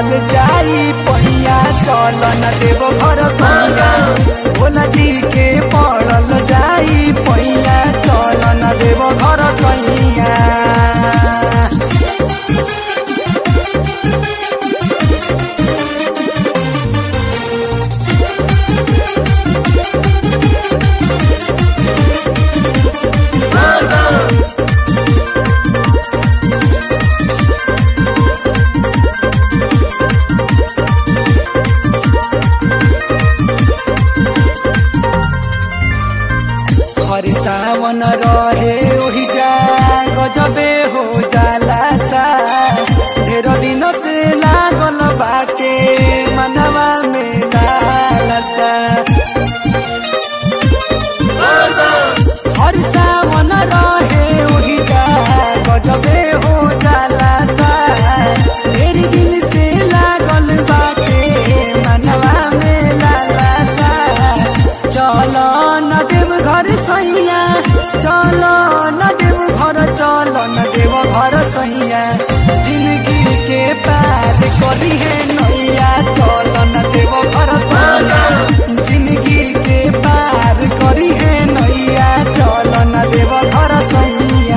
पड़ल जाई पहिया चल न देव घर सैया भोला जी के पड़ल जाई पहिया चल न देव घर सैया हर सावन रहे ओहि जा गजबे हो जाला सा ढेर दिन से लागल बाटे मनवा में लालसा हर सावन रहे ओहि जा गजबे हो जाला सा ढेर दिन से लागल बाटे मनवा में लालसा चल न देव घर सैया चल न देव घर चल न देव घर सैया जिंदगी के पार करी है नैया चल न देव घर सैया जिंदगी के पार करी है नैया चल न देव घर सैया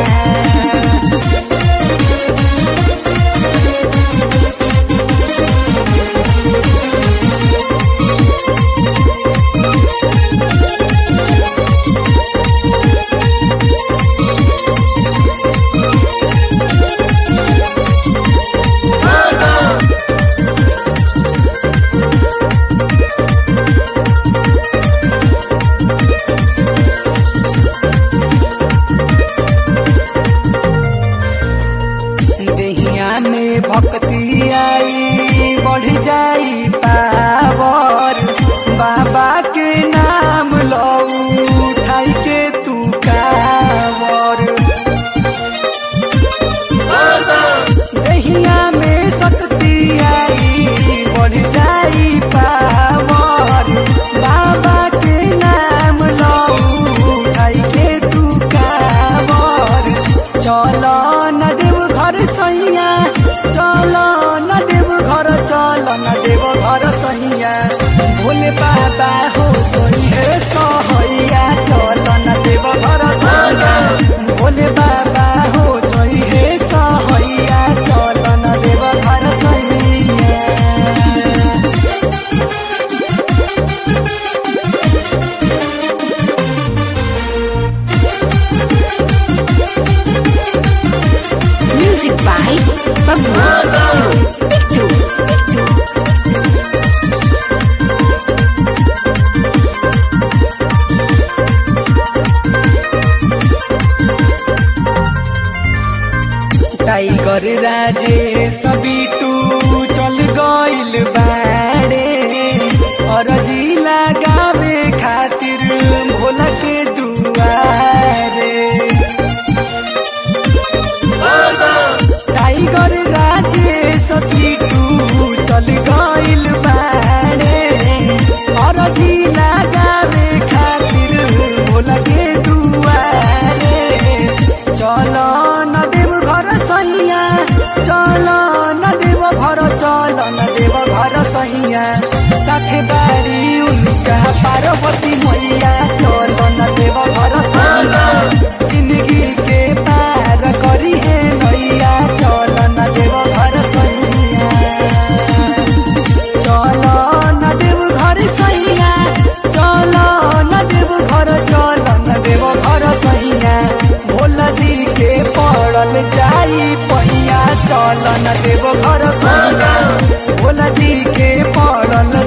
देहिया में भक्ति आई बढ़ जाई पावर बाबा के नाम लो उठाई के तू कावर देहिया में शक्ति आई बढ़ जाई पावर बाबा के नाम लो उठाई के तू कावर चल न देव घर सैया चल न देव घर चल न देव घर सैया भोले बाबा हो गई है सहैया चल न देव घर सैया भोले बाबा हो गई है सहैया चल न देव घर सैया Music by Babu. Pictu. Tiger Raje सभी टू चल गइल बाड़े अरजी लगावे खातिर भोला के दुआरे टाइगर राजे सभी टू चल गइल बाड़े अरजी लगावे खातिर भोला के दुआरे चल न देव घर सैया चल न देव घर चल न देव घर सैया साथे बारी उनका पार्वती मैया चल न देव घर सैया जिंदगी के पार करी है नैया चल न देव घर सैया चल न देव घर सैया चल न देव घर चल न देव घर सैया भोला जी के पड़ल जाई पहिया चल न देव घर सैया भोला जी के पड़ल